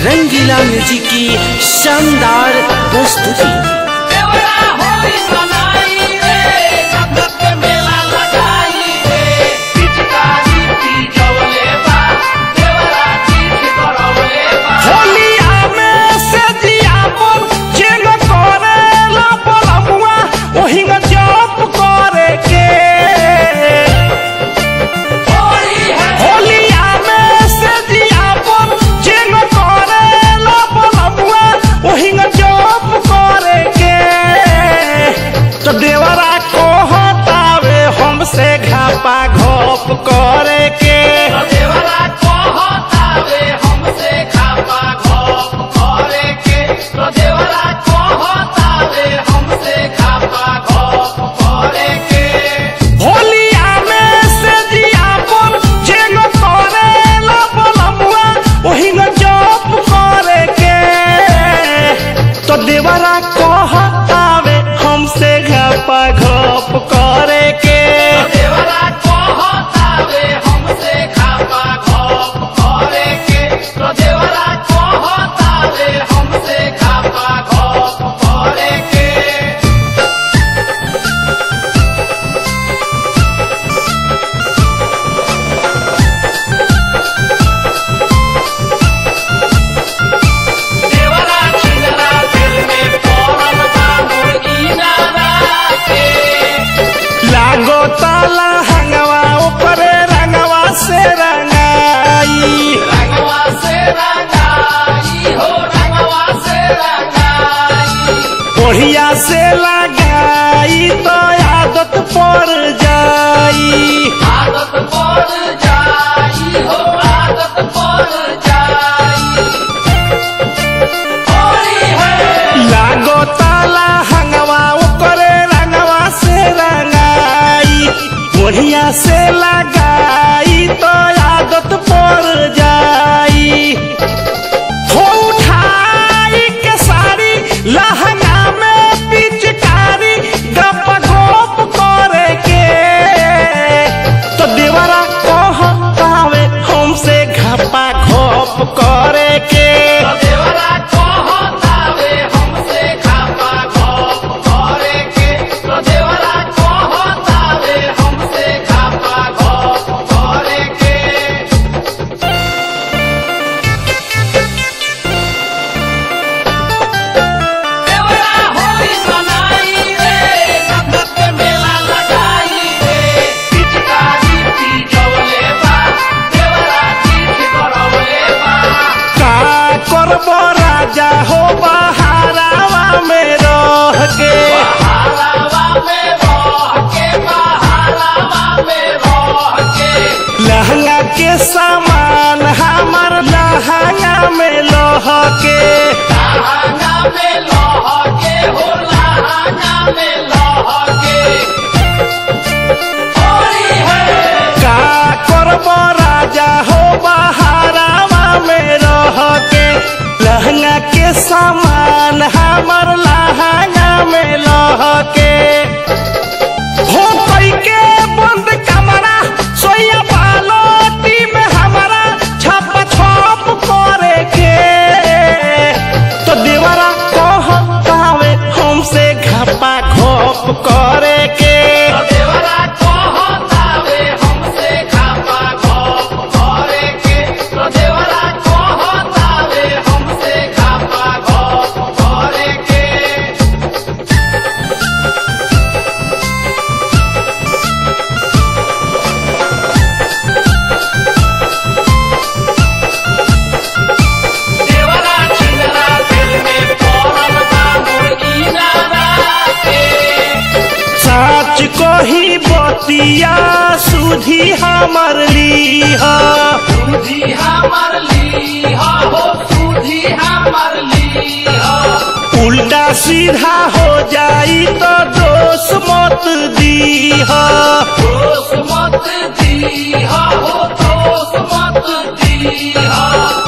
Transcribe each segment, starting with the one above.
रंगीला music की शानदार प्रस्तुति देवरा होई बनाई रे जगत के मेला लगाई रे पिचकारी पी जवले बा देवरा चीज करवले बा होलिया में से दिया पर चेंग करे ला बलमुआ ओही में जप करे के होली है होलिया में से दिया पर चेंग करे ला बलमुआ ओही में जप करे के तो देवरा को हटावे हमसे घापा घोप करे के देवरा कहतावे हमसे खापा घोप करे के तो देवरा कहतावे हमसे खापा घोप करे के होलिया में से दिया पर जेंग करे ला बलमुआ ओही न जप करे के तो देवरा कहतावे हमसे घपा घप करे के देवरा कहतावे हमसे खापा घोप करे के तो देवरा कहतावे हमसे खापा घोप करे के देवरा छिंगरा दिल में पौरम बा मुर्गी नारा के लागो ताला हंगवा ऊपरे रंगवा से रंगाई रंगवा से रंगाई हो रंगवा से रंगाई बढ़िया से लगाई तो आदत पड़ जाई आदत पड़ जाई हो आदत पड़ जाई होली है लागो ताला हंगवा करे रंगवा से रंगाई बढ़िया से लगाई तो आदत पड़ जाई हो उठाई के साड़ी लहंगा में पिचकारी गप गोप करे के तो देवरा कहतावे हमसे घपा घोप करे के देवरा कहतावे हमसे खापा घोप करे के तो देवरा कहतावे हमसे खापा घोप करे के देवरा होली बनाई रे जगत के मेला लगाई रे पिचकारी पी जवले बा देवरा चीज करवले बा का करबो राजा हो बहारावा में रह के बहारावा में रह के बहारावा में रह के लहंगा के सामान हमर लहंगा में लह के लहंगा में लह के हो लहंगा में लह के होली है का करबो राजा हो बहारावा में रह के लहंगा के सामान हमर लहंगा में लह के हो कई के बंद कमरा सोया बालोटी में हमारा छप छप करे के तो देवरा कहतावे हमसे घपा घोप करे के देवरा कहतावे हमसे खापा घोप करे के तो देवरा कहतावे हमसे खापा घोप करे के देवरा छिंगरा दिल में पौरम बा मुर्गी नारा के साच को ही बतिया सुधी हमर लीह सूझी हमर लीहा हो सूझी हमर लीहा उल्टा सीधा हो जाई तो दोष मत दीह दोष मत दीहा हो दोष मत दीहा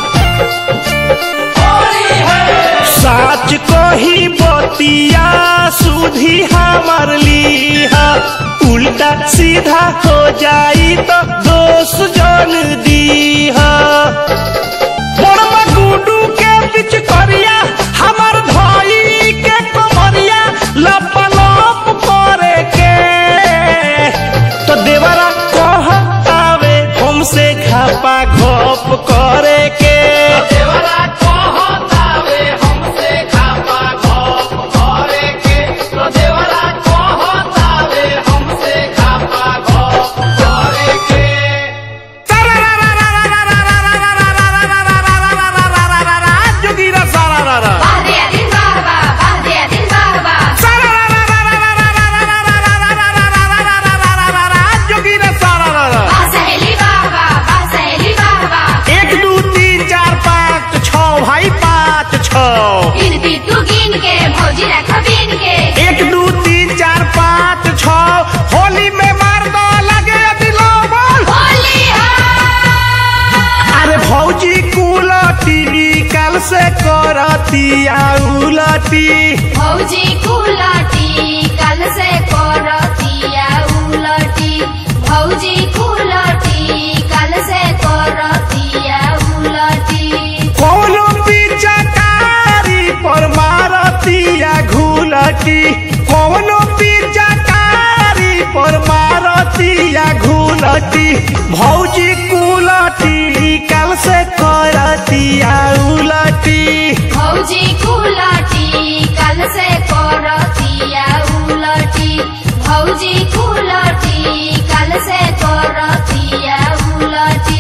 होली है साच को ही बतिया सुधी हमर लीह उल्टा सीधा हो जाई तो दोष जन दीह बड़मा गुडू के पीछ करिया हमर भाई के कमरिया लप लप करे के तो देवरा कहतावे हमसे घापा घप करे के देवरा कहतावे हमसे खापा घोप करे के तो देवरा कहतावे हमसे खापा घोप करे के जोगीरा सारा रा रा Bahdia din bahba, bahdia din bahba. जोगीरा सारा रा रा Bah saheli bahba, bah saheli bahba. एक दू तीन चार पाँच छ भाई पाँच छ गिनती तू गिन के भौजी रख बीन के एक दू तीन चार पाँच छ होली में मार दो लगे दिलो बोल होली हो अरे भौजी कुलटी कल से करती उलटी भौजी कुलटी कल से करतिया उलटी भौजी कुलटी कल से करतिया उलटी कोनो पिचकारी पर मारतिया घुलटी कोनो पिचकारी पर मारतिया घुलटी भौजी कुलटी कल से करतिया उलटी भौजी कुलटी कल से करतिया उलटी भौजी कुलटी कल से करतिया उलटी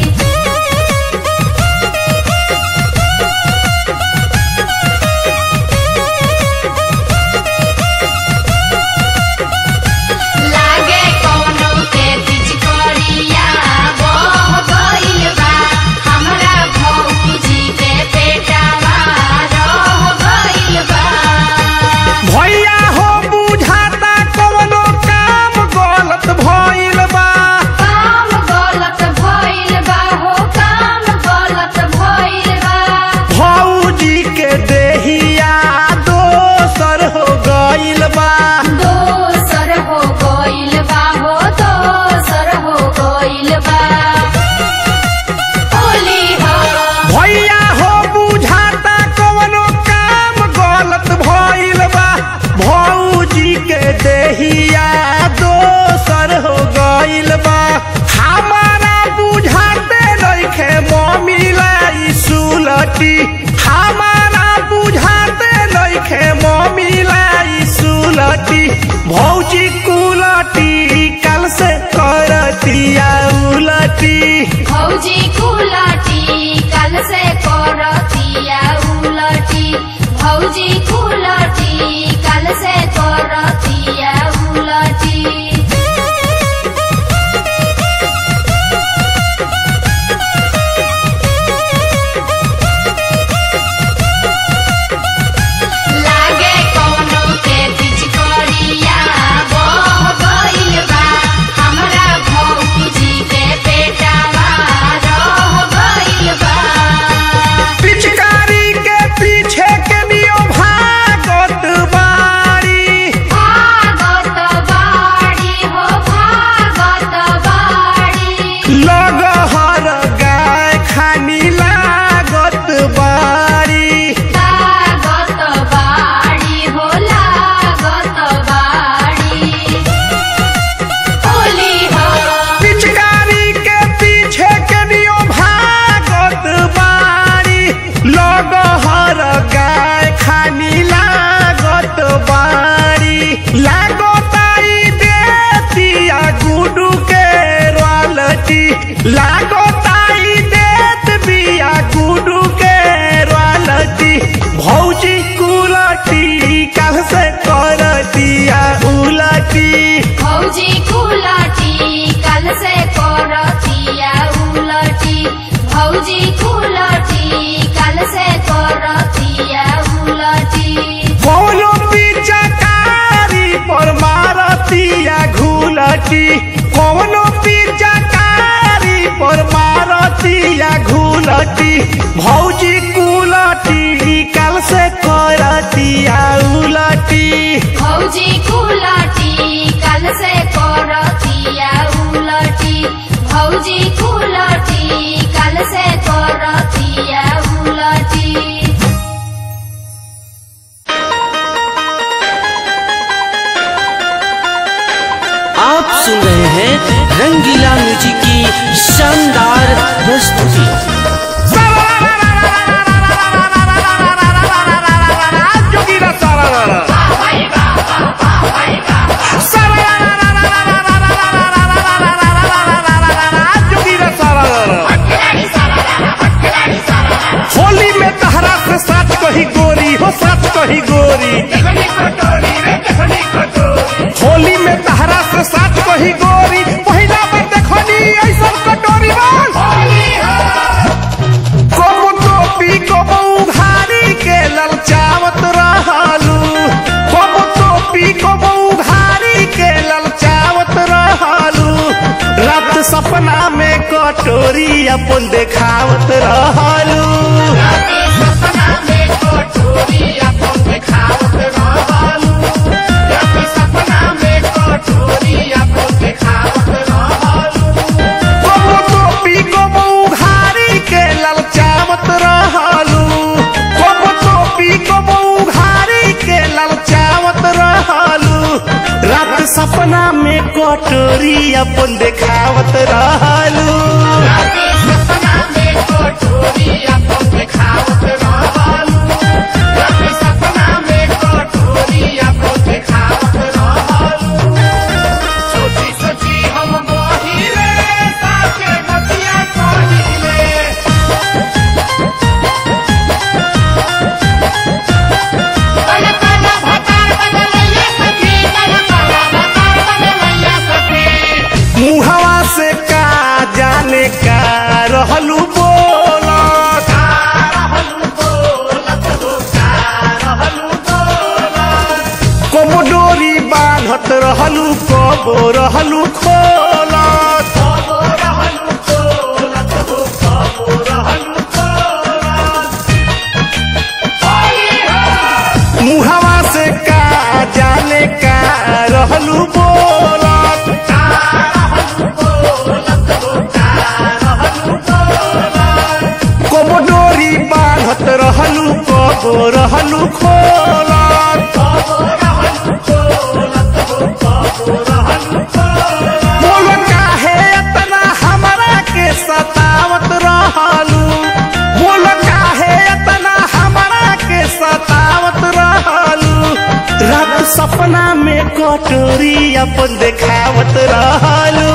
लागे कोनो के पिचकारिया बह गइल बा हमरा भौजी के पेटवा रह गइल बा भैया हो बुझाता कोनो काम गलत भइल बा काम गलत भइल बा हो काम गलत भइल बा भौजी के देहिया दोसर हो गइल बा दोसर हो गइल बा हो दोसर हो गइल बा होली हो भैया हो बुझाता कोनो काम गलत भइल बा भौजी के देहिया दोसर हो गइल बा हमारा बुझाते नइखे मम्मी लाई सुलटी हमारा बुझाते नइखे मम्मी लाई सुलटी भौजी कुलटी कल से करतिया उलटी भौजी कुलटी कल से करतिया उलटी भौजी कुलटी कल से करतिया उलटी लागे कोनो के पिचकारिया बह गइल बा हमरा भौजी के पेटवा रह गइल बा पिचकारी के पीछे के नियो भागत बाड़ी भागत बाड़ी हो भागत बाड़ी लगहर गाय खानी लागत बाड़ी लागत बाड़ी हो लागत बाड़ी होली हो पिचकारी के पीछे के नियो भागत बाड़ी लगहर गाय खानी लागत बाड़ी लागताई देतिया गुडू के रॉयल्टी लागताई देत बिया गुडू के रॉयल्टी भौजी कुलटी कल से करतिया उलटी भौजी कुलटी कल से करतिया उलटी भौजी कुलटी कल से करतिया उलटी कोनो पिचकारी पर मारतिया घुलटी कोनो पिचकारी पर मारतिया घुलटी भौजी कुलटी कल से करतिया उलटी भौजी कुलटी कल से करतिया उलटी भौजी कुलटी कल से करतिया उलटी सुन रहे हैं रंगीला म्यूजिक की शानदार प्रस्तुति जोगीरा सारा रारा जोगीरा सारा रारा होली में तहरा से साथ कही गोरी हो साथ कही गोरी होली में तहरा से साथ कही गोरी पहिला बार देखनी ऐसा कटोरी बन कबू टोपी कबू घारी के ललचावत रहलू कबू टोपी कबू घारी के ललचावत रहलू रात सपना में कटोरी अपन देखावत रहलू कबू टोपी कबू घारी के ललचावत रहलू कबू टोपी कबू घारी के ललचावत रहलू रात सपना में कटोरी अपन देखावत रहलू मुहवा से का जाने का रहलू बोलत कबो डोरी बांधत रहलू कबो रहलू खोलत मुहवा से का जाने का रहलू बोलत कबो डोरी बांधत रहलू कबो रहलू खोलत बोलो काहे इतना हमरा के सतावत रहलू बोलो काहे इतना हमरा के सतावत रहलू रात सपना में कटोरी अपन देखावत रहलू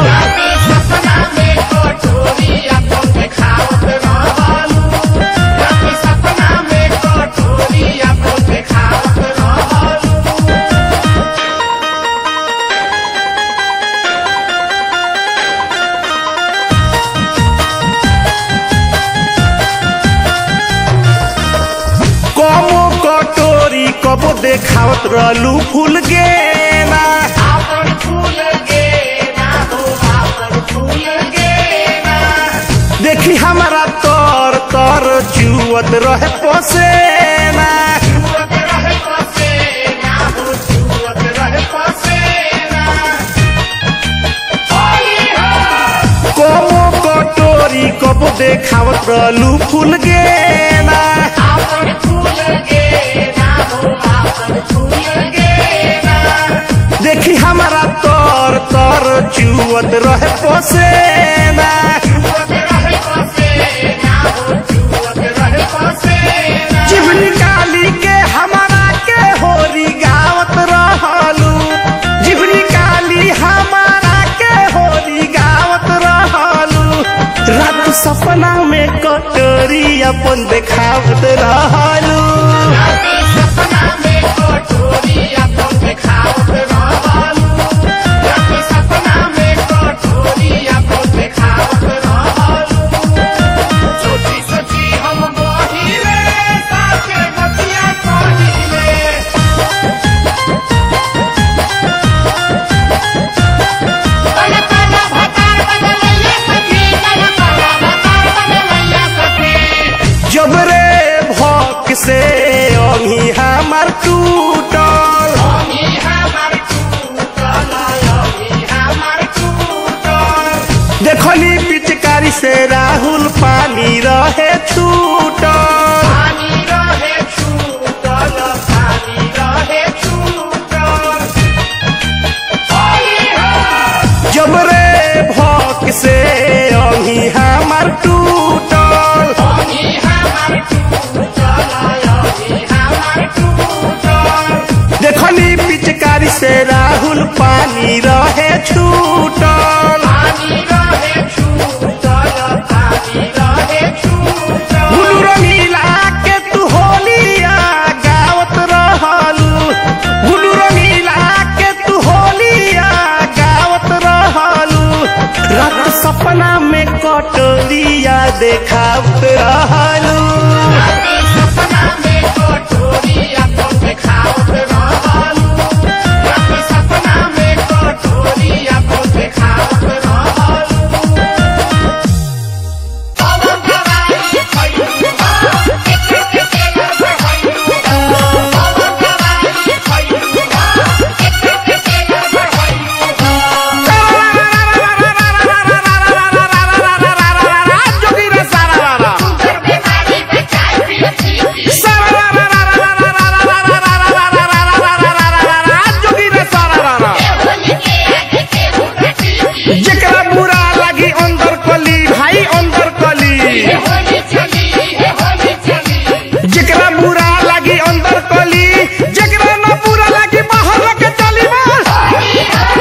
कबो कटोरी कबो देखावत रहलू फूल गेना देखी हमारा तर तर चुअत रहे पसेना कबो कटोरी कबो देखावत रहलू फूल गेना देखी हमारा तर तर चुअत रहे पसेना जीव निकाली के हमारा के होरी गावत रहलू जीव निकाली हमारा के होरी गावत रहलू रात सपना में कटोरी अपन देखावत रहलू जब रे भक्त से राहुल पानी रहे छूटल हुलू रंगीला के तू होलिया गावत रहलू हुलू रंगीला के तू होलिया गावत रहलू रात सपना में कटोरिया देखावत रहलू जोगी रे सारा रा जोगी रे सारा रा जेकरा बुरा लगी अंदर कली भाई अंदर कली जेकरा बुरा लगी अंदर कली जेकरा न बुरा लगी बाहर के चली बस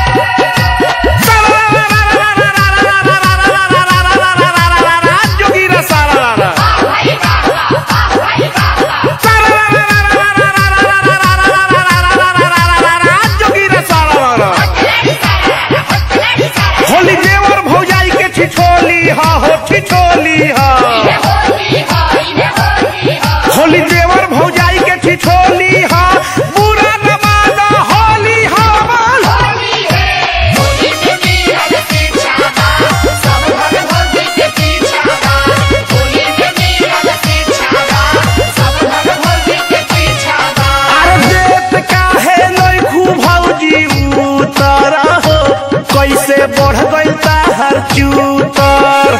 जोगी रे सारा रा जोगी रे सारा रा होली देवर भौजाई के छिछोली हा हो छिछोली हा होली देवर भौजाई के छिछोली हा बुरा न माना होली हा बोल अरे देत काहे नहीं खूब भौजी उतर हो कैसे बढ़ गई ताहर चूतर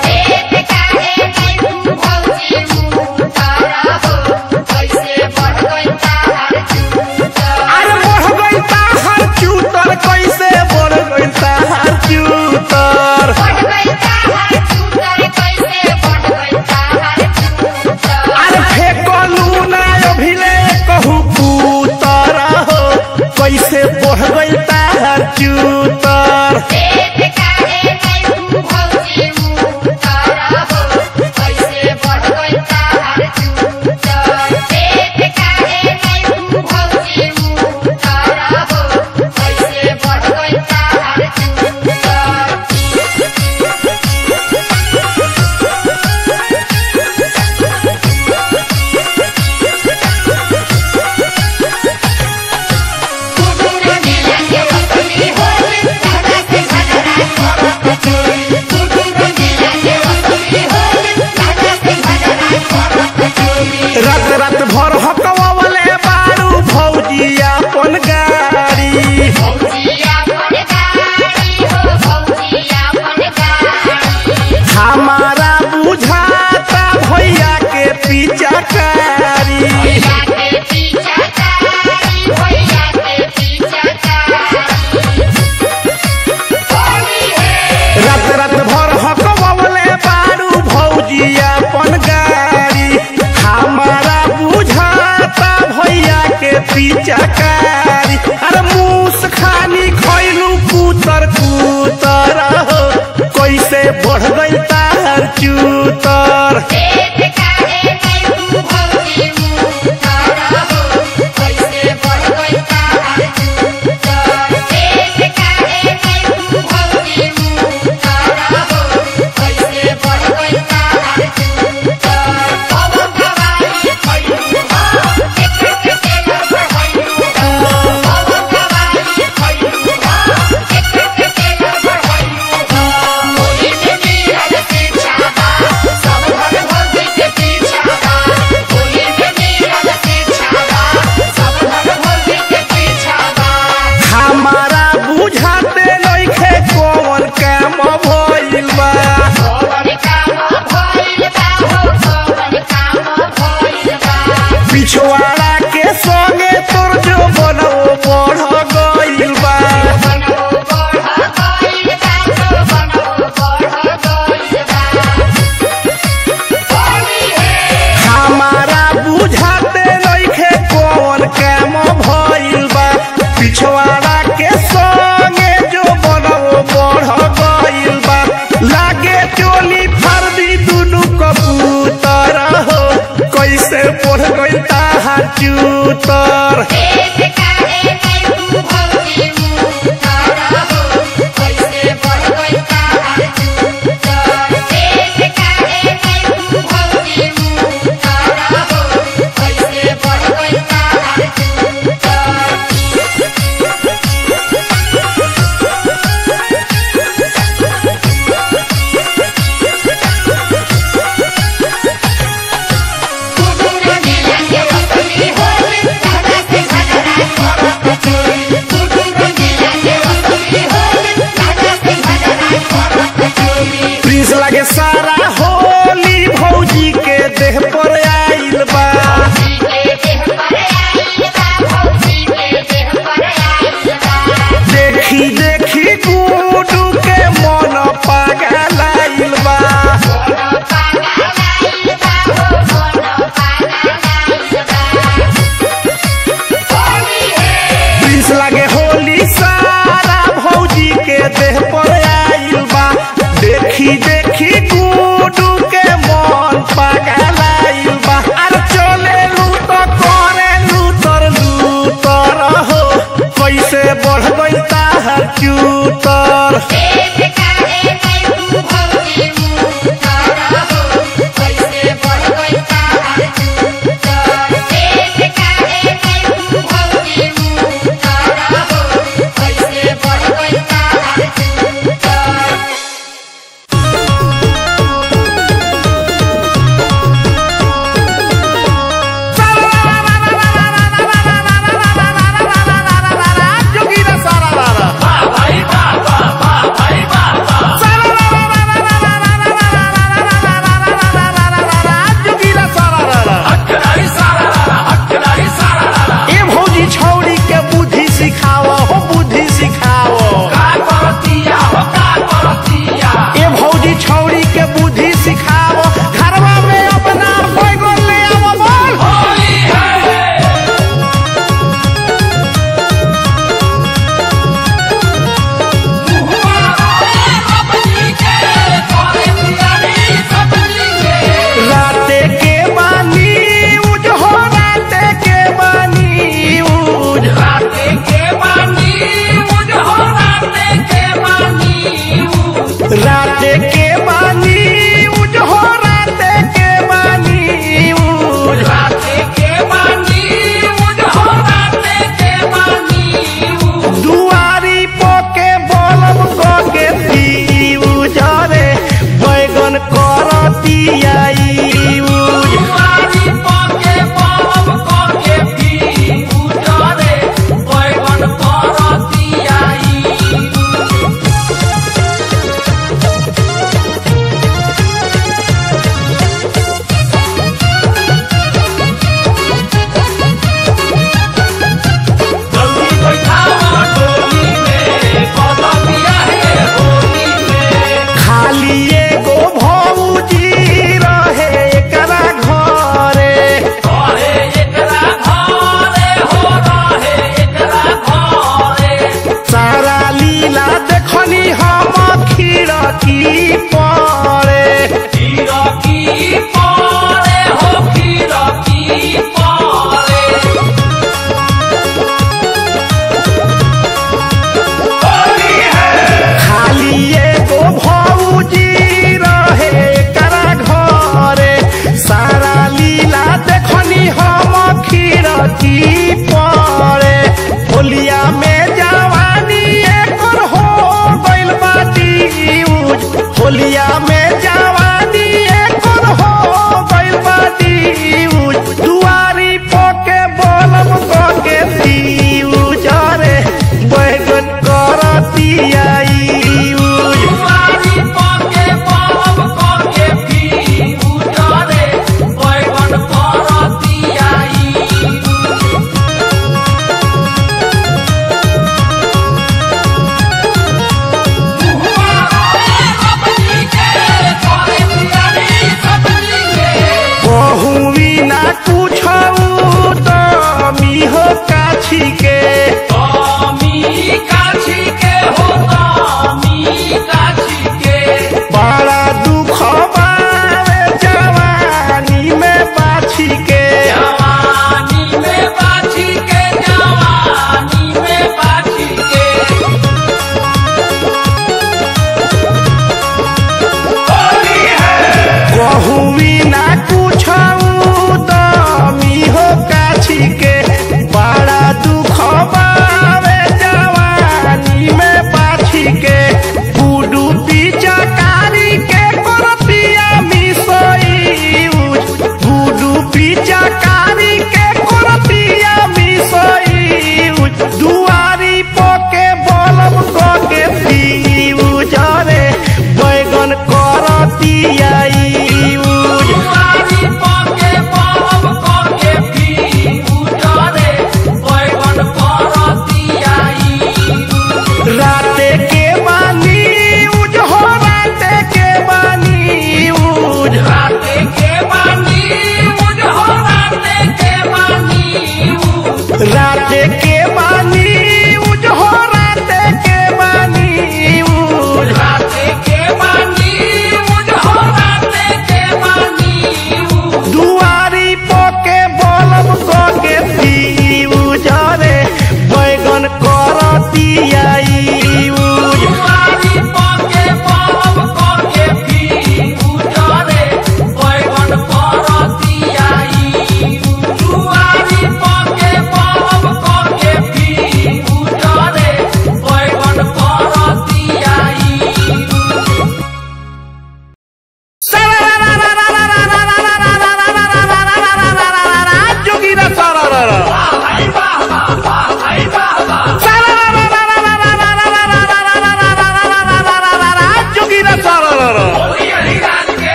अरे बढ़ गई ताहर चूतर कैसे बढ़ गई ताहर चूतर अरे फेकलू ना अभिले कहू पुतर हो कैसे बढ़ गई ताहर चूतर रात रात भर हकवावले बारू भौजी अपन गाड़ी हमारा बुझाता भैया के पीछा कारी रात रात भर हकवावले बारू भौजी अपन गाड़ी हमारा बुझाता भैया के पीछा कारी अरे मूस खानी खैलू कुतर कुतर हो कैसे बढ़ गई तार चूतर Holy चूतर प्रिंस लगे सारा होली भौजी के देह पर आइल बा देखी देखी गुडू के मन पागल आइल बा प्रिंस लगे होली सारा भौजी के देह पर आइल बा देखी देखी गुडू के मन पागल आइल बा अरे चले लूट करे लूटर लूटर हो कैसे बढ़ गई ताहर चूतर Thank you.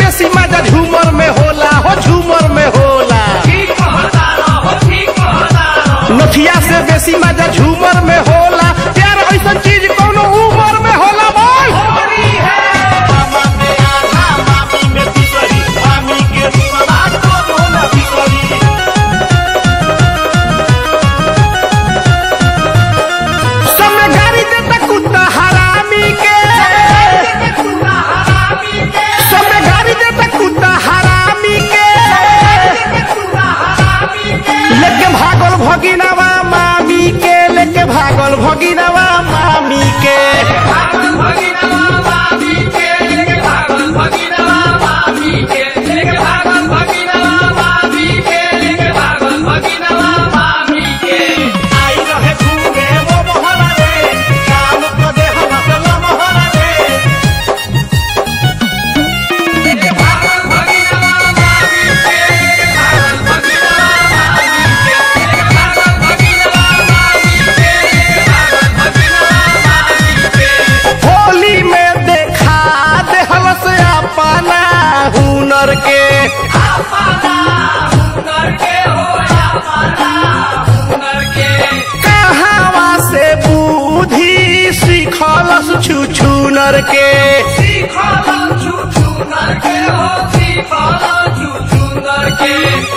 बेसी मजा झूमर में होला हो झूमर में होला ठीक कहता रहो ठीक कहता रहो नथिया से बेसी मजा झूमर में होला प्यार ऐसा चीज कोनो उमर में होला बोल होली है मामा में आधा मामी में बिगड़ी मामी के रूपवा कोनो न बिगड़ी समय गाड़ी देता कुत्ता हरामी के कुत्ता हरामी के समय गाड़ी देता कुत्ता हरामी के कुत्ता हरामी के लेके भागल भगिनवा मामी के लेके भागल भगिनवा मामी के भागल भगिनवा मामी के लेके भागल भगिनवा मामी के लेके भागल भगिनवा मामी के लेके भागल भगिनवा मामी के आई रहे घूमे वो मोहरा रे काम को दे हम अपना मोहरा रे लेके भागल भगिनवा मामी के लेके भागल भगिनवा मामी के लेके भागल भगिनवा मामी के लेके भागल भगिनवा मामी के होली में देखा दे हलस अपना हुनर के आपना हुनर के हो आपना हुनर के कहावा से बुद्धि सीखलस छुछुनर के सीखलो छुछुनर के हो सीखलो छुछुनर के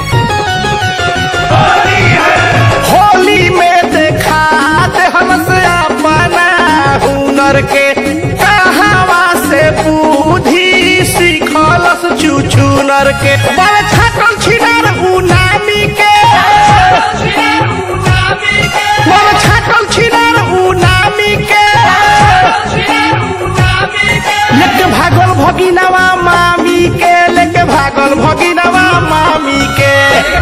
होली में देखा दे हलस अपना हुनर के कहावा से बुद्धि सीखलस छुछुनर के बड़ छाटल छिनार उनामी के बड़ छाटल छिनार उनामी के लेके भागल भगिनवा मामी के लेके भागल भगिनवा मामी के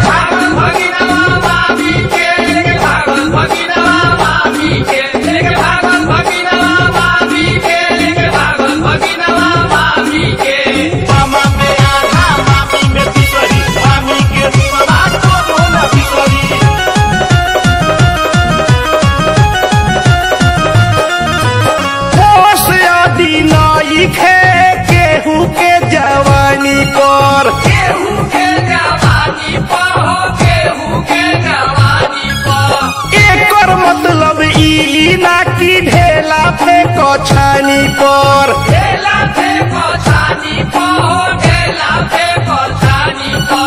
मामा में आधा मामी में बिगड़ी मामी के रूपवा कोनो न बिगड़ी होश यदि नई खे केहू के जवानी पर एकर मतलब ई ना कि ढेला फेंक छानी पर ढेला फेंको छानी पो ढेला फेंको छानी पो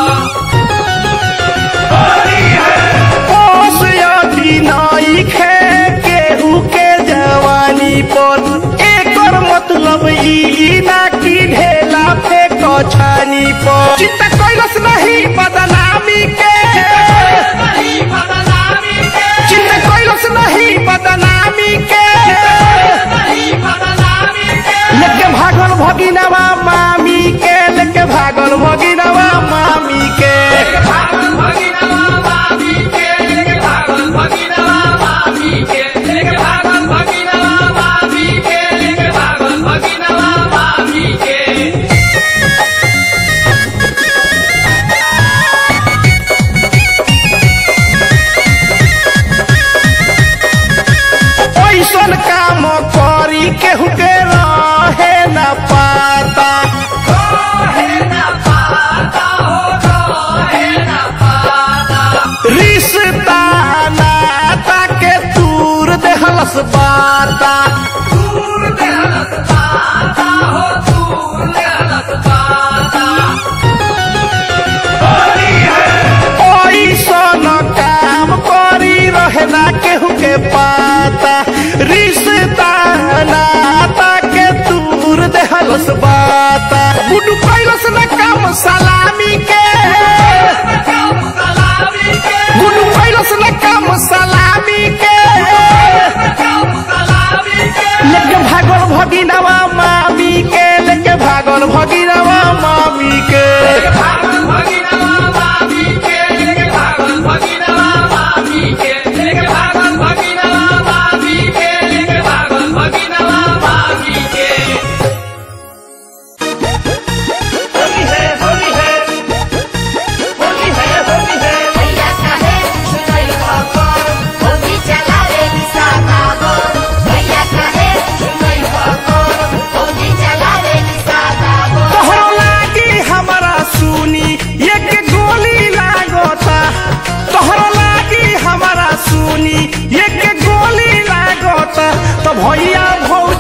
होश यदि नई खे केहू के जवानी पर एकर मतलब ई ना कि ढेला फेंक छानी पर चिंता कैलस नहीं बदनामी के नहीं बदनामी के चिंता कैलस नहीं बदनामी के नहीं बदनामी के लेके भागल भगिनवा मामी के लेके भागल भगिनवा मामी के भागल भगिनवा मामी के लेके भागल भगिनवा मामी के लेके भागल भगिनवा मामी के लेके भागल भगिनवा मामी के ऐसन काम करी केहू के रहे न पाता रोहे न पाता हो रोहे न पाता रिश्ता नाता के दूर देहलस बाता दूर देहलत पाता हो दूर देहलत पाता ऐसन काम करी रहे ना केहू के पाता रिश्ता नाता के दूर देहलस बाता बुडू कैलस न काम सलामी के सलामी के बुडू कैलस न काम सलामी के सलामी के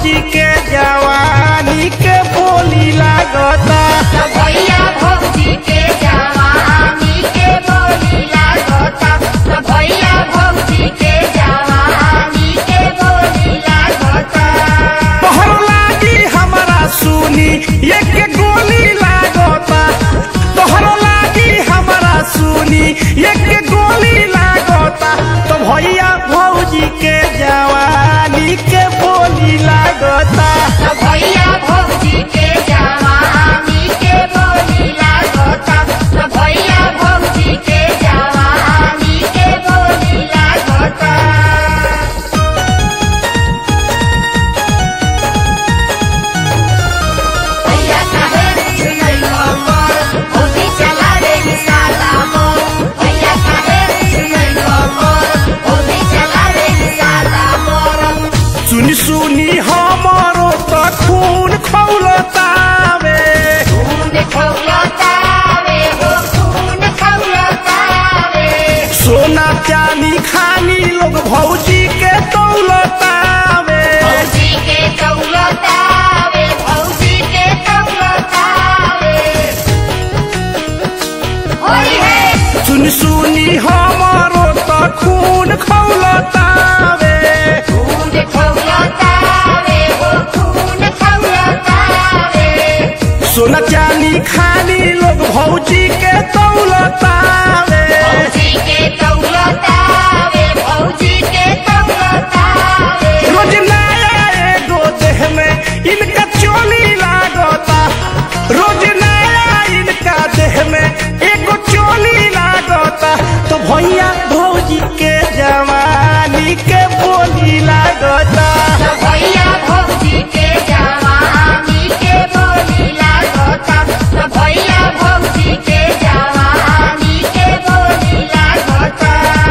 भौजी के जवानी के बोली लागता तो भैया भौजी के जवानी के बोली लागता तो भैया भौजी के जवानी के बोली लागता तोहर लागी हमारा सुनी एक गोली लागता तोहर लागी हमारा सुनी एक गोली लागता तो भैया भौजी के जवानी के बोली लागता तो भैया भौजी के जवानी के बोली लागता तो भैया भौजी के जवानी के बोली लागता भैया काहे चुनरी मोर ओही चला रे साला मोर भैया काहे चुनरी मोर ओही चला रे साला मोर सुनी सुनी हमारो तो खून खौलतावे खून खौलतावे हो खून खौलतावे सोना चांदी खानी लोग भौजी के दौलतावे भौजी के दौलतावे भौजी के दौलतावे होई है सुनी सुनी हमारो तो खून खौलतावे खून खौलतावे हो खून खौलतावे सोना चांदी खानी लोग भौजी के दौलतावे भौजी के दौलतावे भौजी के दौलतावे रोज नया एगो देह में इनका चोली लागता रोज नया इनका देह में एगो चोली लागता तो भैया भौजी के जवानी के बोली लागता तो भैया भौजी के जवानी के बोली लागता तो भैया भौजी के जवानी के बोली लागता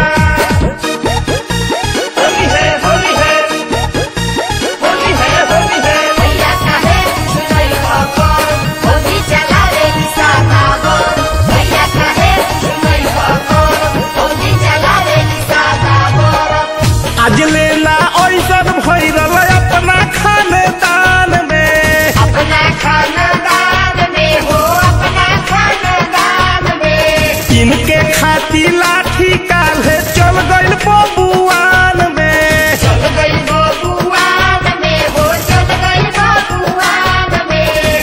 होली है होली है होली है होली है भैया काहे चुनरी मोर होली चला रे साला मोर भैया काहे चुनरी मोर होली चला रे साला मोर आज लेला ऐसन भैरल अपना खानदान में अपना खानदान में हो अपना खानदान में इनके खाती लाठी काल्हे चल गइल बबुआन में चल गई बबुआन में हो चल गई बबुआन में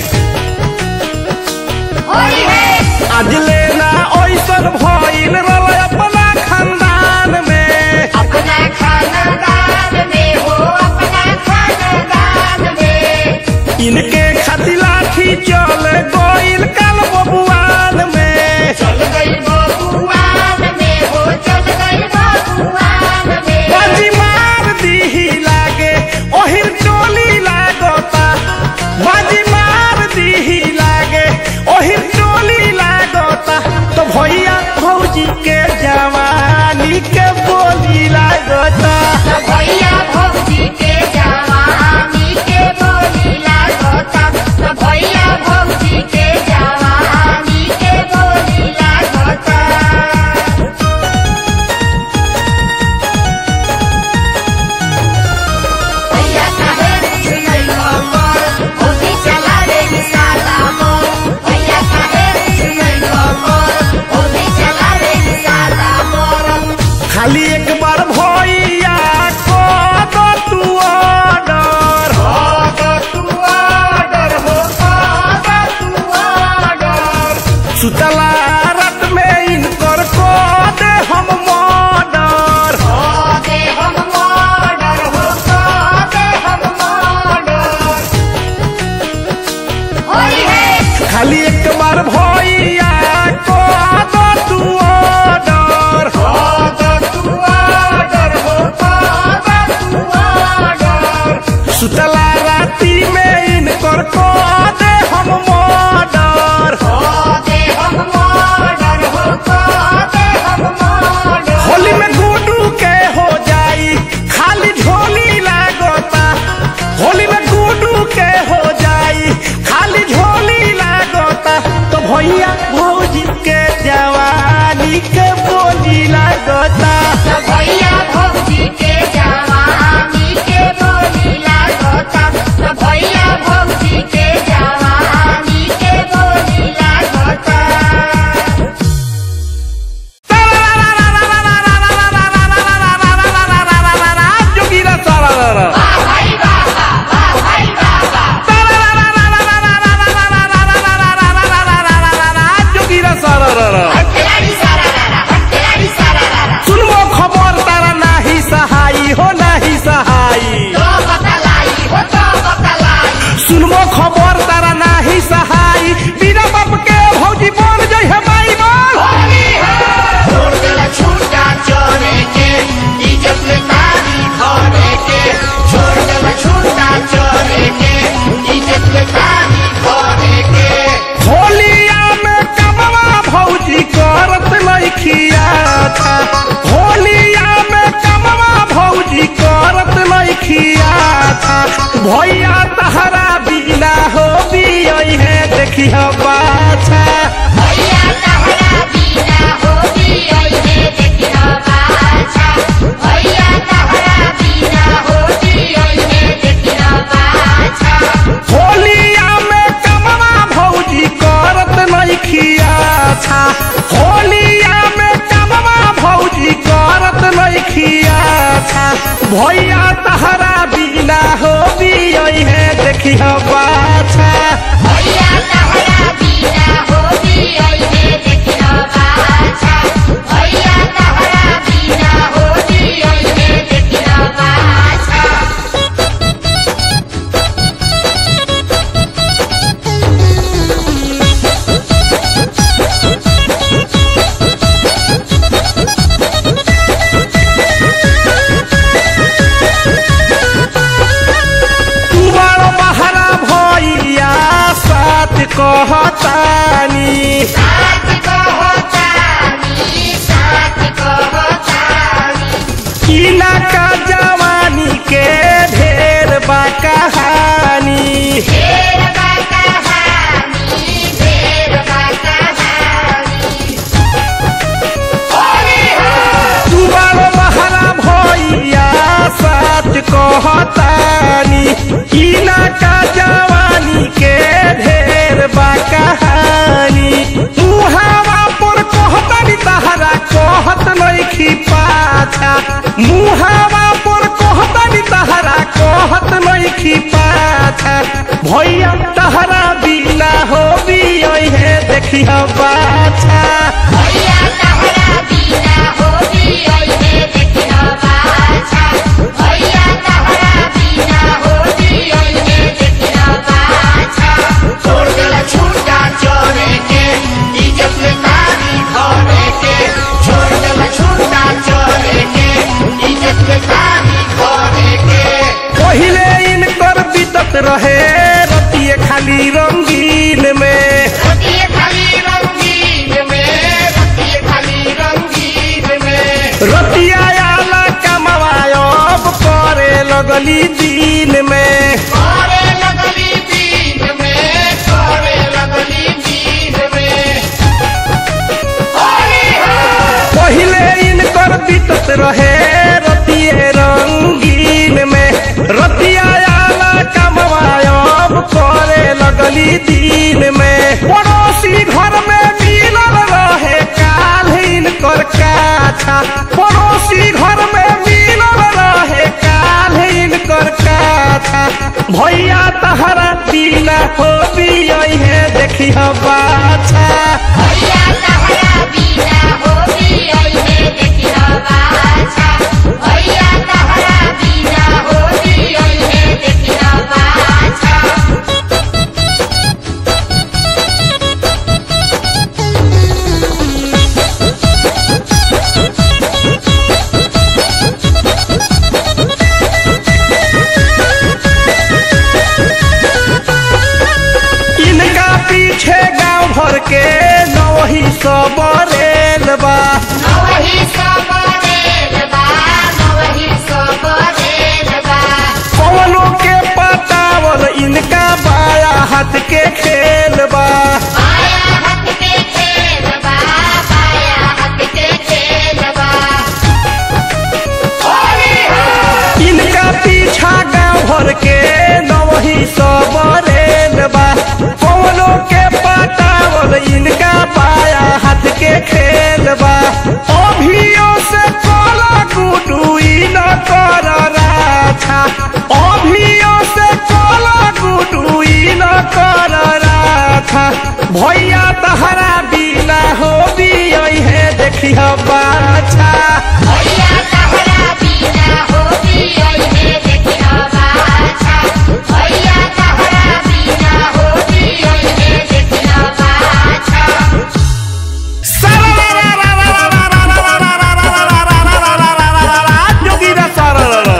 होई है आज लेना ऐसन भइल रल अपना खानदान में अपना खानदान में हो अपना खानदान में इनके खाती लाठी चल गइल काल बबुआन में चल गई बबुआन में हो चल गई बबुआन में बाजी मार दीही लागे ओहिर टोली लागता बाजी मार दीही लागे ओहिर टोली लागता तो भैया भौजी के जवानी के बोली लागता तो भैया भौजी के जवानी के बोली लागता तो भैया भौजी के जवानी के बोली लागता भैया काहे चुनरी मोर होली चला रे साला मोर भैया काहे चुनरी मोर होली चला रे साला मोर खाली एक बार भैया को दो तू ऑर्डर सुतला रात में इनकर को दे हम मर्डर खाली एक बार भैया को दो तू ऑर्डर देखी बाछा भैया तहरा बिना होली ओइहे देखिह बाछा भैया तहरा बिना होली ओइहे देखिह बाछा होलिया में कमवा भौजी करत नइखिया छा होलिया में कमवा भौजी करत नइखिया छा भैया तहरा बिना होली है देखी बाछा भैया तहरा बिना होली ओइहे देखिह बाछा भैया तहरा बिना होली ओइहे देखिह बाछा तू बड़ बहरा भैया साथ कहतानी साथ कहतानी साथ कहतानी किला का जवानी के ढेर बा कहानी ढेर बा कहानी ढेर बा कहानी तू बड़ बहरा भैया साथ कहतानी किला का जवानी के ढेर बा कहानी मुहावा पर कहतानी तहरा कहत नइखी पाछा मुहावा पर कहतानी तहरा कहत नइखी पाछा भैया तहरा बिना होबी है देखी बाछा भैया तहरा बिना होली ओइहे देखिह बाछा भैया तहरा बिना होली ओइहे देखिह बाछा छोड़ देला छूटा चोरे के इज्जत में तारी धरे के छोड़ देला छूटा चोरे के इज्जत में तारी धरे के पहिले इनकर बीतत रहे रतिये खाली रंगीन में रतिये खाली रंगीन में रतिये खाली रंगीन में रतिया आला कमवायब करे लगली दिन में करे लगली दिन में करे लगली दिन में हरि हर पहिले इनकर बीतत रहे रतिये रंगीन में रतिया आला कमवायब करे लगली दिन में पड़ोसी घर में मिलल रहे काल इनकर काछा पड़ोसी घर में मिलल रहे काल इनकर काछा भैया तहरा बिना होबी है देखी बाछा भैया तहरा बिना होली ओइहे देखिह बाछा भैया तहरा बिना होली ओइहे देखिह बाछा इनका पीछे गांव भर के नवही सब रेल बा नवही सब रेल बा नवही सब रेल बा पवनों के पतावल इनका बाया हाथ के खेल बा बाया हाथ के खेल बा बाया हाथ के खेल बा हरि हर इनका पीछा गांव भर के नवही सब रेल बा पवनों के पतावल इनका बाया हाथ के खेल बा अभियो से कोला गुडुई न कर राछा अभियो से कोला गुडुई न कर राछा भैया तहरा बिना होबी है देखी बाछा भैया तहरा बिना होली ओइहे देखिह बाछा भैया तहरा बिना होली ओइहे देखिह बाछा जोगिरा सारा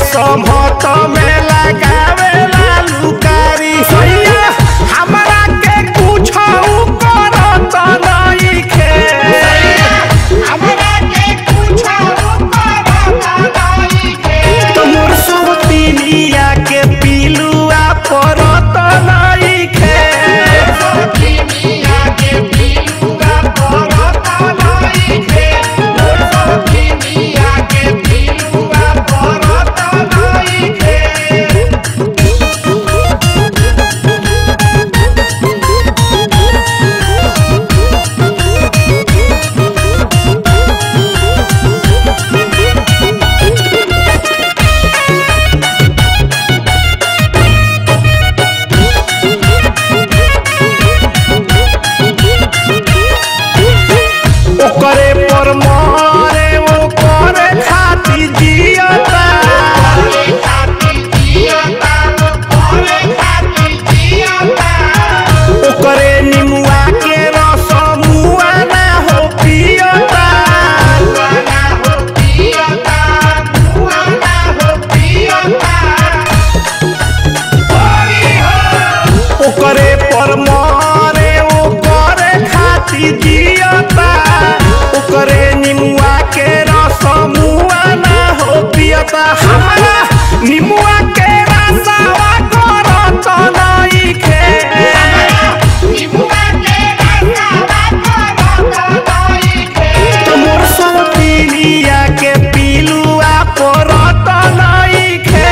समहत में लगावे लुकारी सैया हमरा के कुछ करत नइखे हमरा के पूछो करत नइखे तोर सब पिनिया के पिलुआ परत नइखे सोखिनिया के पिलुआ परत नइखे सोखिनिया के पिलुआ परत नइखे ओकरे पर मारे ओकरे खाती जियता ओकरे निमुआ के रस मुआ ना हो पियता ओकरे पर मारे ओकरे खाती जियता ओकरे निमुआ के रस मुआ ना हो पियता हमरा निमुआ के रसवा करत नइखे तोर सब पिनिया के पिलुआ परत नइखे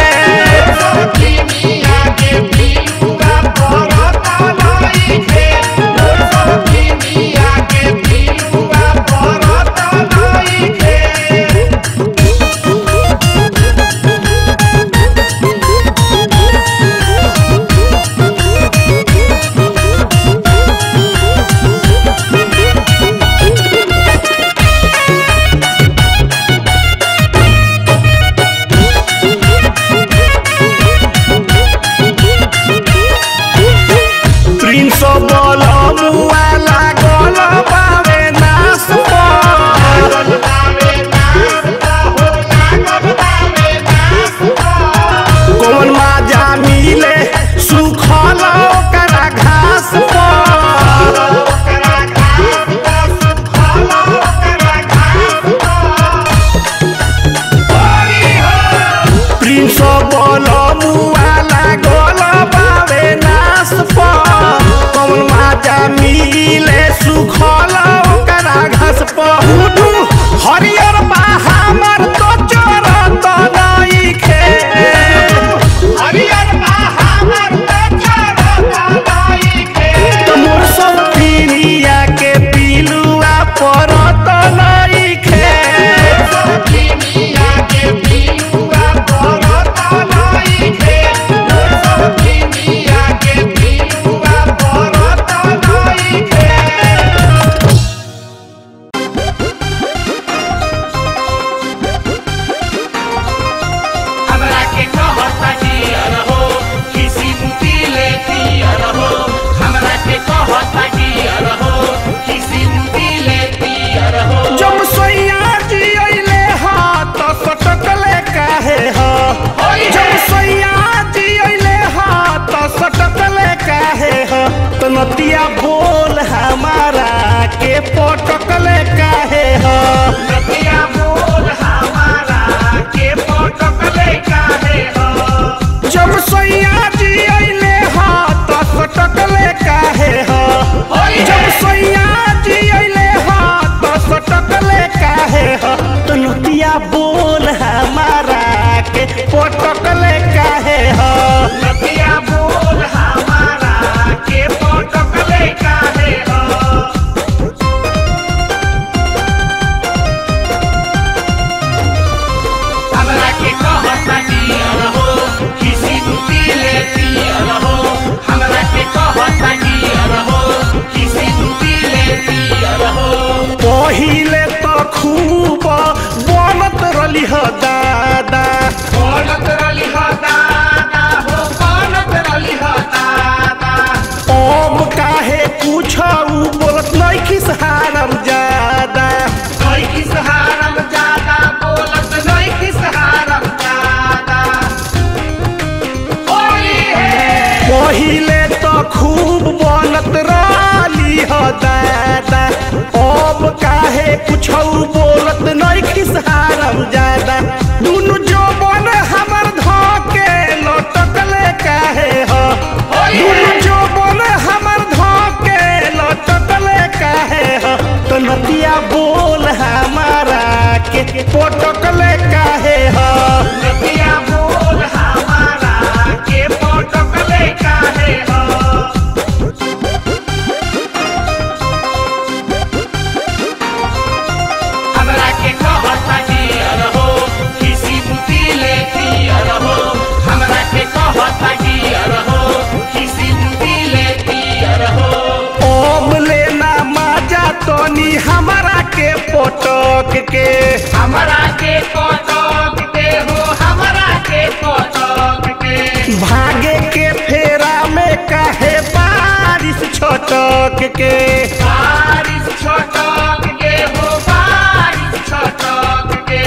प्रिंस बल मुआ लागल बावे नास पर कौन माजा मिले सुखल ओकरा घास पर प्रिंस बल मुआ लागल बावे नास पर कौन माजा मिले सुखल ओकरा घास पर हुडू हरियर बा हमर तो चरत नइखे तोर सब पिनिया के पिलुआ परत नइखे हमरा के कहता जियर हो किसी मुती ले पियर हो हमरा के कहता जियर हो किसी मुती ले पियर हो जब सोइया जी अइले हा त सटकले काहे हा जब सोइया जी अइले हा त सटकले काहे हा त नतिया बोल हमारा के पटकले काहे हा नदिया बोल हमारा के पटकले काहे हो जब सोइया जी अइले हा त सटकले काहे हा जब सोइया जी अइले हा त सटकले काहे हा त नतिया बोल हमारा के पटकले काहे हा नदिया बोल हमारा के पटकले काहे हो हमरा के कहता जियर हो किसी मुती ले पियर हो हमरा के कहता जियर हो किसी मुती ले पियर हो पहिले त खूब बनत रली ह दादा बोलत रली हो दादा हो बोलत रली हो दादा अब काहे कुछ बोलत नहीं खिस हारम ज्यादा कोई किस हारम ज्यादा बोलत नहीं किस हारम ज्यादा दादा अब काहे कुछ बोलत नहीं खिसहारम ज्यादा दुनु जोबन हमर धके लटकले काहे ह दुनु जोबन हमर धके लटकले काहे ह तो नदिया बोल हमारा के पटकले काहे ह नदिया बोल हमारा के पटकले काहे ह हमरा के कहता डियर हो किसी बुद्धि ले डियर हो हमरा के कहता डियर हो किसी बुद्धि ले डियर हो ओम लेना माजा तोनी हमारा के पटक के हमरा के कटक दे हो हमरा के कटक के भागे के फेरा में काहे बारिश छटक के बारिश छटक के हो बारिश छटक के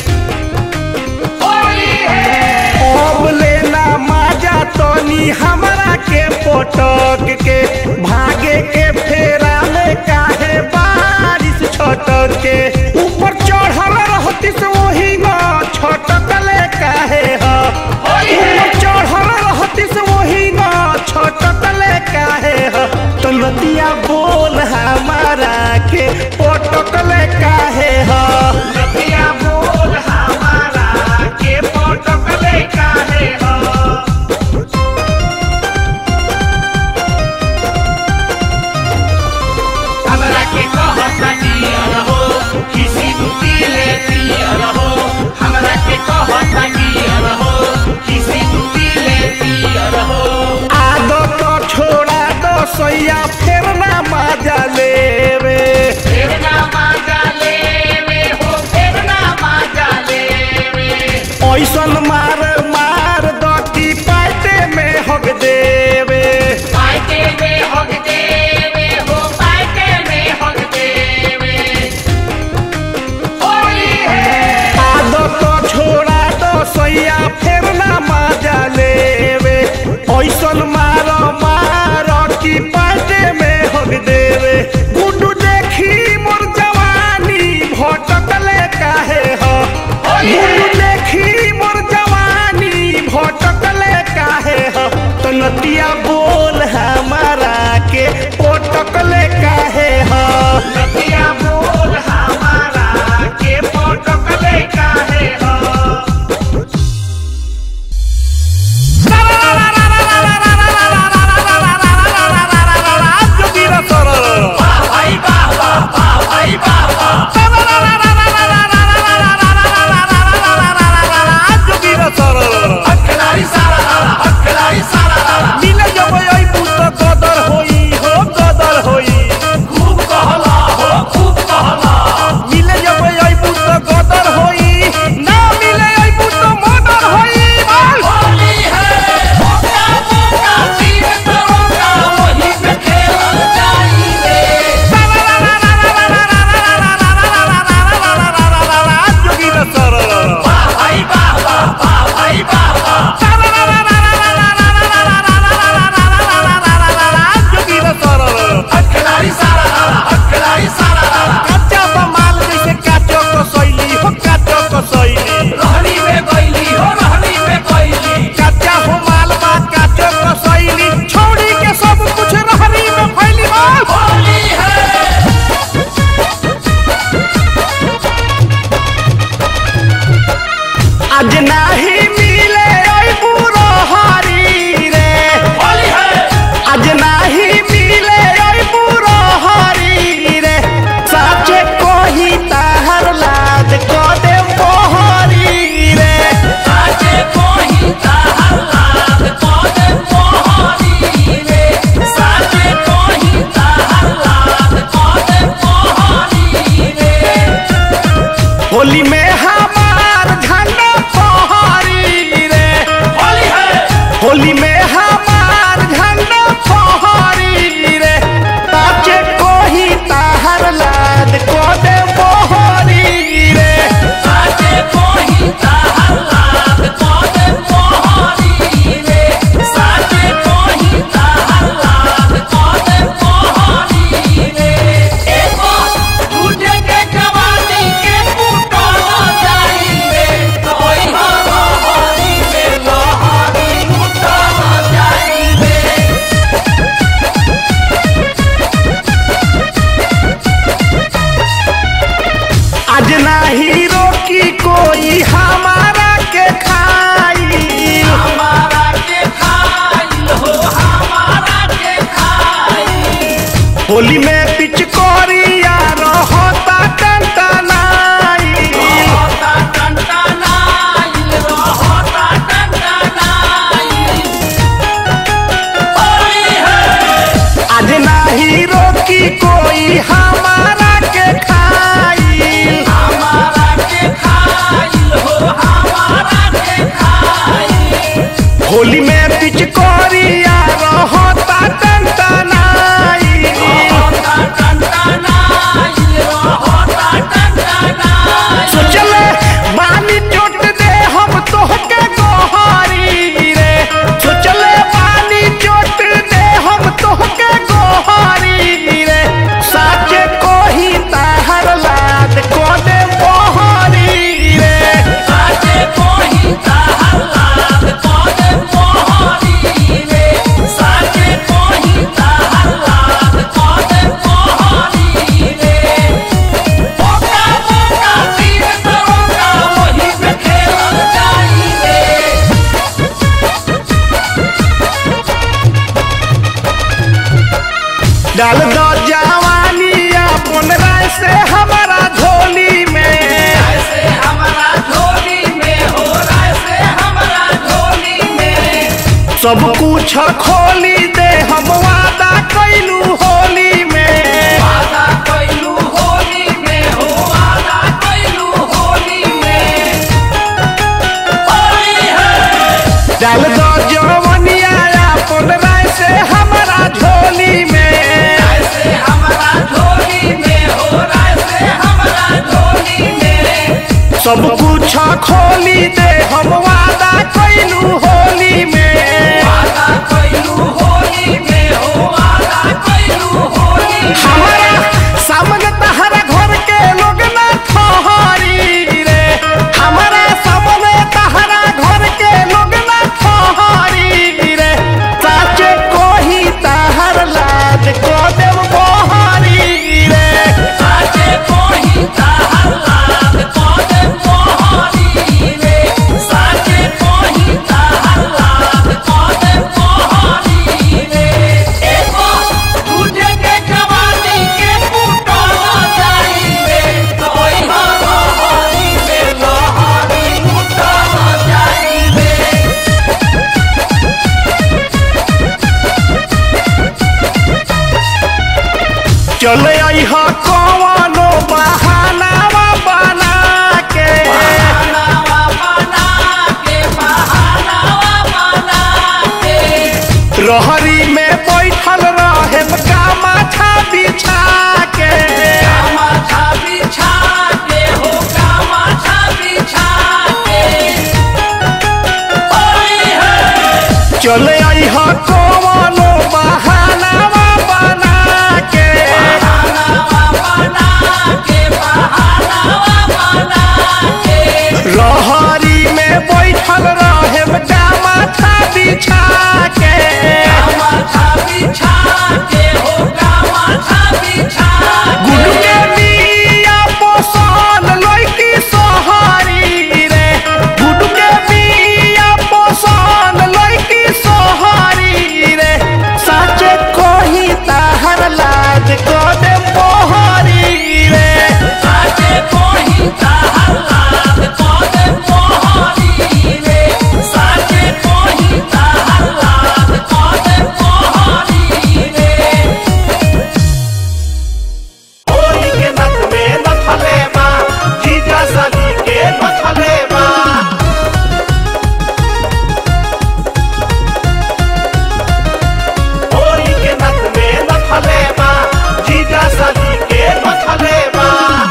होली है ओम लेना माजा तोनी हमारा के पटक के भागे के फेरा में काहे बारिश छटक के ऊपर चढ़ल रहती से वही न छटकले काहे ह ऊपर चढ़ल रहती से वही न छटकले काहे ह तो नदिया बोल होली में पिचकोरिया रहता टंटनाई रहता टनटनाइल, रहता टनटनाइल। होली है आज नाही रोकी कोई हमारा के खाई हमारा के खाइल हो हमारा के खाइल होली में पिचकोरिया रहता टंटनाई रहता टनटनाइल, रहता टनटनाइल। सोचले बानी चोट दे हम तोहके गोहारी रे सोचले बानी चोट दे हम तोहके गोहारी रे साचे कोही ताहर लाद को दे बोहारी रे साचे कोही ताहलाद कोदे मोहरी रे साचे कोही ताहलाद कोदे मोहरी रे ओका ओका तीर तरोका वही पे खेलल जाई रे डाल दो जवानी अपन राय से हमारा झोली में ऐसे हमारा झोली में हो ऐसे हमारा झोली में सब कुछ खोली दे हम वादा कैलू होली में वादा कैलू होली में हो वादा कैलू होली में होली है डाल दो जवनिया अपन राय से हमारा झोली में ऐसे हमारा झोली में हो ऐसे हमारा झोली में सब कुछ खोली दे हम वादा कैलू होली में वादा कैलू होली में हो वादा कैलू होली में हमारा सामने तहरा घर के लोग ना ठहरी रे हमारा सामने तहरा घर के लोग ना ठहरी रे साचे कोही तहर लाज को देव बोहारी रे साचे कोही ताहलाद कोदे मोहरी रे साचे कोही ताहलाद कोदे मोहरी रे एको दूजे के जवानी के कुटल जाई रे कोई मोहरी रे लोहरी कुटल जाई रे चले आई हा कवनो बहानावा बना के बहानावा बना के बहानावा बना के रहरी में बैठल रहे का माथा बिछा के कामाठा बिछा के हो कामाठा बिछा के होली है चले आई हा कवनो बहानावा बना के बहानावा बना के बहानावा बना के रहरी में बैठल रहे का माथा बिछा के कामाठा बिछा के हो कामाठा बिछा गुडू के के बिया पोसल लइकी सोहारी रे गुडू के बिया पोसल लइकी सोहारी रे साचे कोही ताहर लाज को दे मोहरी रे साचे कोही ताहलाद कोदे मोहरी रे साचे कोही ताहलाद कोदे मोहरी रे होली के नथ में नथले बा जीजा सली के नथले बा होली के नथ में नथले बा जीजा सली के नथले बा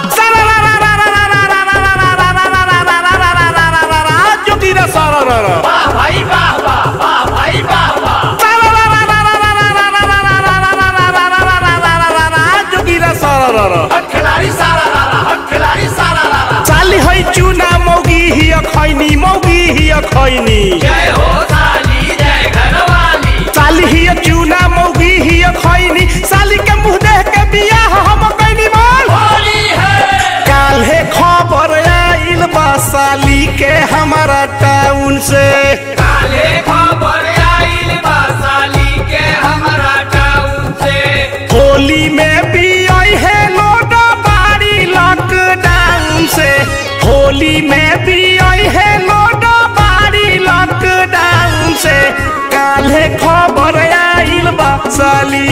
जोगिरा सररर वाह भाई वाह वाह वाह भाई वाह वाह जोगिरा सररर हट खिलाड़ी सारा लाला हट खिलाड़ी सारा लाला चाली है चूना मौगी ही खैनी मौगी ही खैनी जय हो साली जय घरवाली साली ही चूना मौगी ही खैनी साली के मुंह देख के बियाह हम कैनी बोल होली है काल्हे खबर आइल बा साली के हमारा टाउन से काले खबर आइल बा साली के हमरा टाउन से होली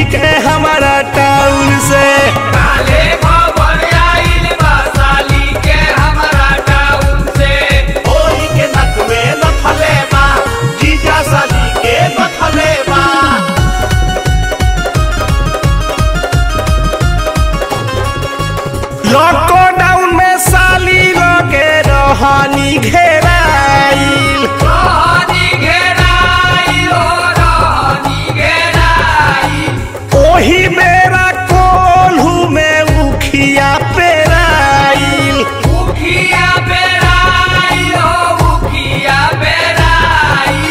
के हमारा टाउन से काले खबर आइल बा साली के हमरा टाउन से होली के नक में नथले बा जीजा साली के नथले बा लॉकडाउन में साली लगे रहनी घेराइल रहनी घेराई हो रहनी घेराई ओही बेरा कोल्हू में उखिया पेराइल उखिया बेराई हो उखिया बेराई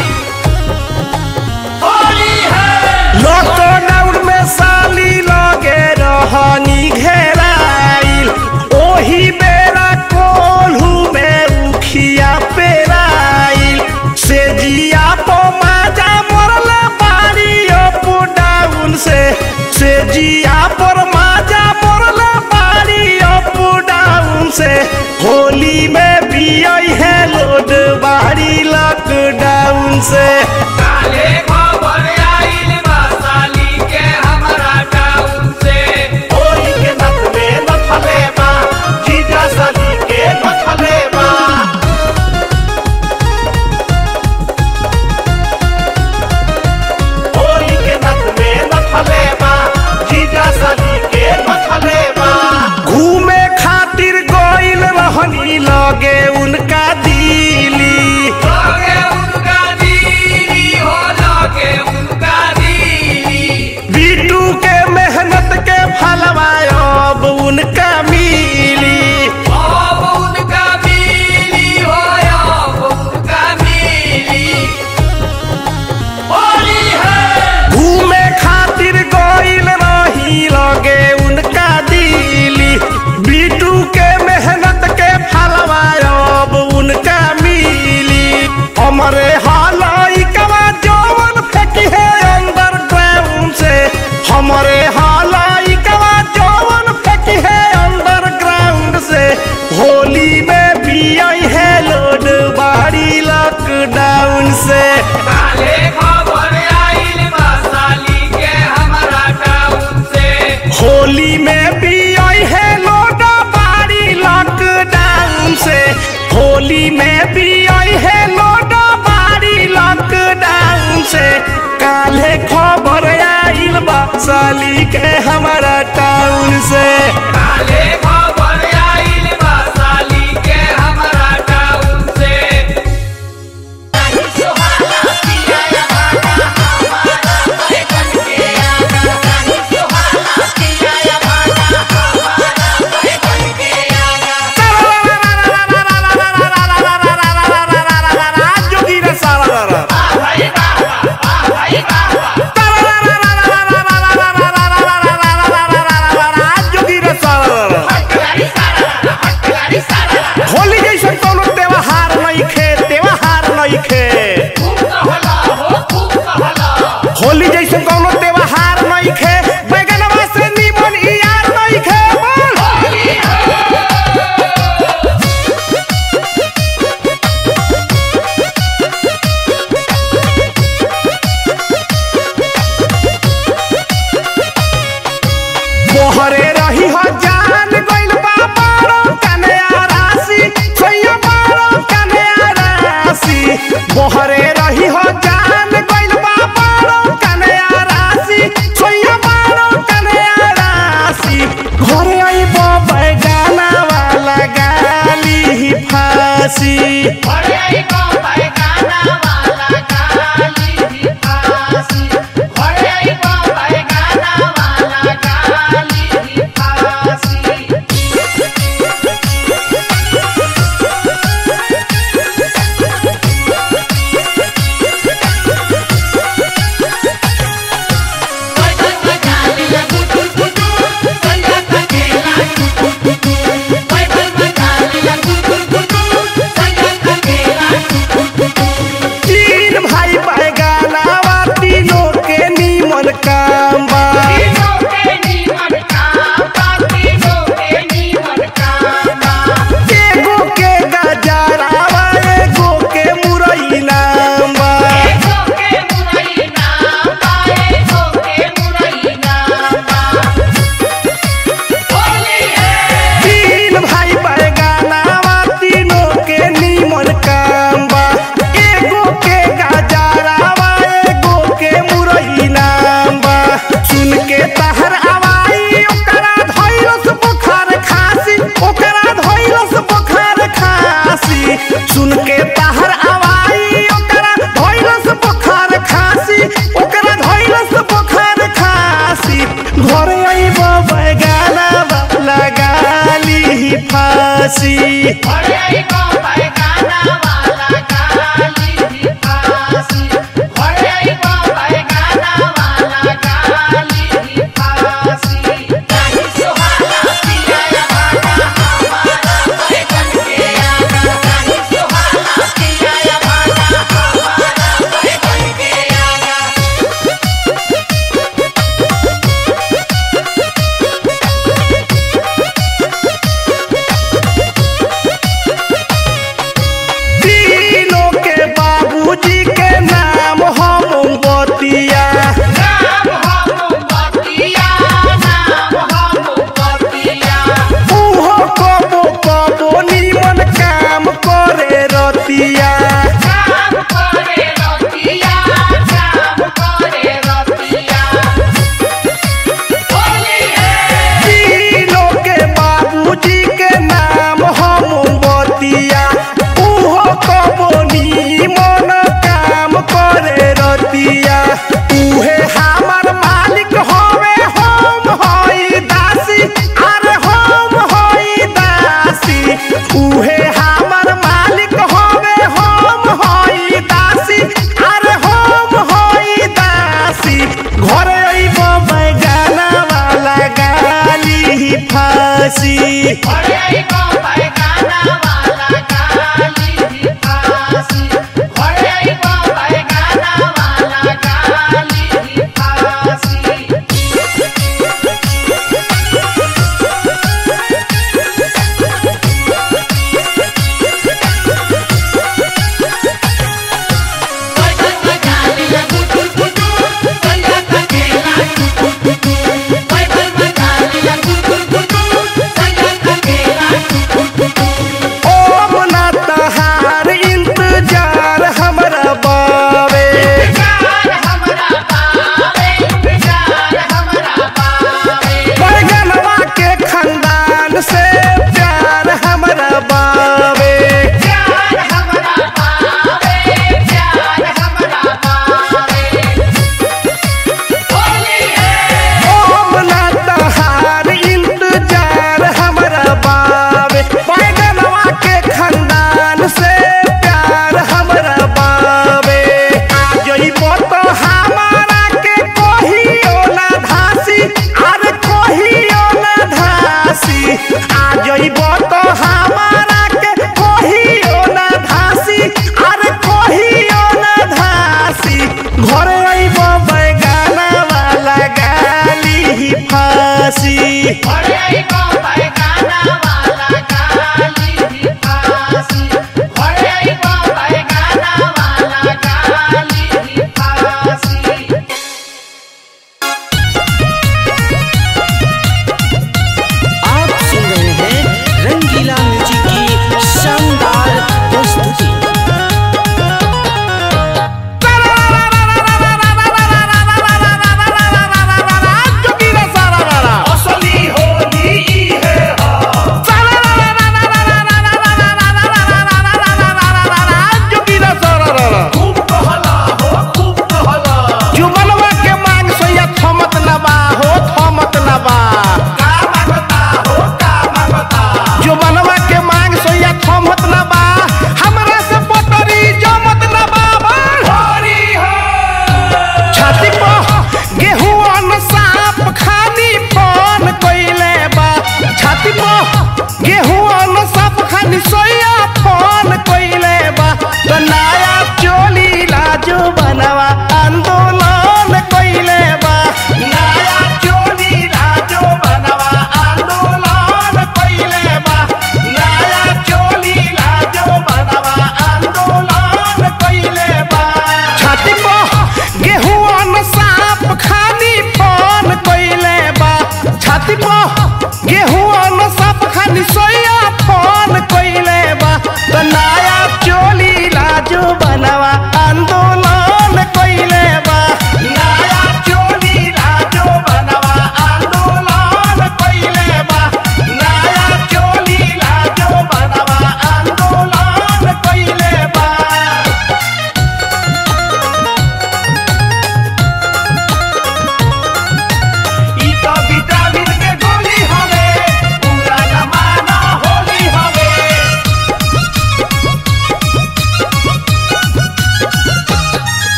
होली है लॉकडाउन में साली लगे रहनी घेराइल ओही बेरा कोल्हू में उखिया पेराइल से जिया पो माजा मरल बारी अप डाउन से से जिया पर माजा मरल बारी अप डाउन से होली में भी आई है लोड बारी लॉकडाउन से काले खबर आइल बा साली के हमरा टाउन से होली के नक में नथले बा जीजा साली के नथले बा होली के नक में नथले बा जीजा साली के नथले बा घूमे खातिर गइल रहनी लगे उनका दिली लगे उनका दीदी हो लगे उनका दीदी बीटू के मेहनत के फलवा अब उनका मिली अब उनका मिली हो अब उनका मिली होली है घूमे खातिर गइल रही लगे उनका दिली बीटू के मेहनत के फलवा अब उनका मिली हमरे हालाई कवा जवन फेंकी है अंडरग्राउंड से हमरे हालाई कवा जवन फेंकी है अंडरग्राउंड से होली में भी आई है लोड बारी लॉकडाउन से काले खबर आइल बा साली के हमरा टाउन से होली में भी आई है लोडा बारी लॉकडाउन से होली में भी आई है लोडा बारी लॉकडाउन से काले खबर आइल बा साली के हमारा टाउन से काले खबर आइल बा साली के हमरा टाउन से जोगीरा सारा जोगीरा सारा होली जैसन कोनो त्योहार नहीं खे त्योहार नहीं खे होली जैसन कोनो त्योहार नहीं खे बैगनवा से निमन ई यार नहीं खे बोल मोहरे रही हो जान गइल बा बारो कन्या राशि सैया बारो कन्या राशि मोहरे रही हो जान गइल बा बारो कन्या राशि सैया बारो कन्या राशि घरे आइबो बैगाना वाला गाली फांसी फांसी घरे आई बाबा गाना वाला गाली भी फांसी घरे आई बाबा गाना वाला गाली भी फांसी नहीं सुहाना पिया भागा हमारा बैगन के आगा नहीं सुहाना पिया भागा हमारा बैगन के आगा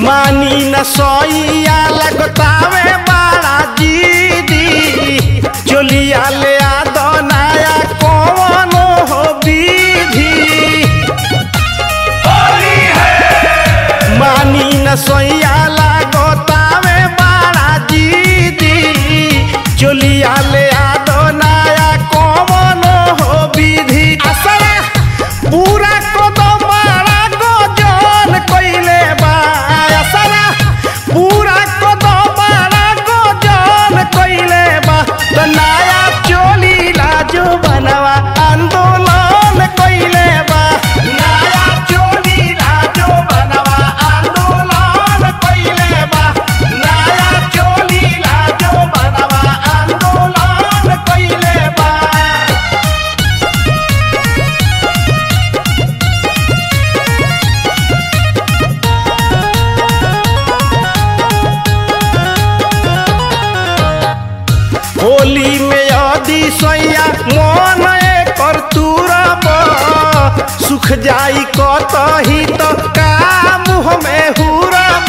मानी न सोइया लगतावे बाड़ा जीदी चोलिया ले आ दो नया कौन हो विधि मानी न सोइया लगतावे बाड़ा जीदी चोलिया ले आ दो नया कौन हो विधि असरा पूरा को दो मारा को जान कइले बा असरा पूरा को दो मारा को जान कइले बा तो नया चोली लाजो बनवा आंदोलन कइले बा नया चोली लाजो बनवा आंदोलन कइले बा नया चोली लाजो बनवा आंदोलन कइले बा होली में यदि सोया मन कर तुरब सुख जाई कतही तो काम हमें हुरब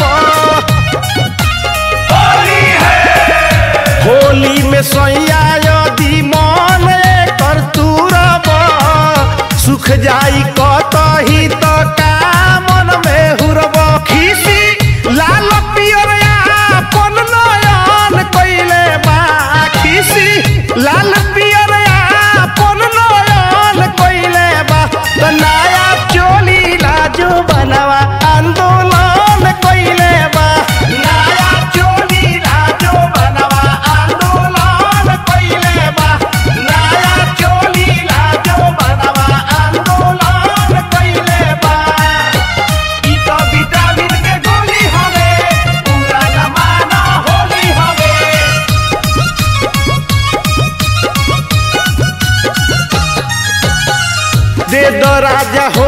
होली में सोया यदि मन कर तुरब सुख जाई कतही तो कामन में हुरब खीसी लाल पियर आपन नयन कइले बा खीसी लाल पियर आपन नयन कइले बा तो नया चोली लाजो बनवा आंदोलन कइले बा नया चोली लाजो बनवा आंदोलन कइले बा नया चोली लाजो बनवा आंदोलन कइले बा ई तो विटामिन के गोली हवे पूरा जमाना होली हवे दे दो राजा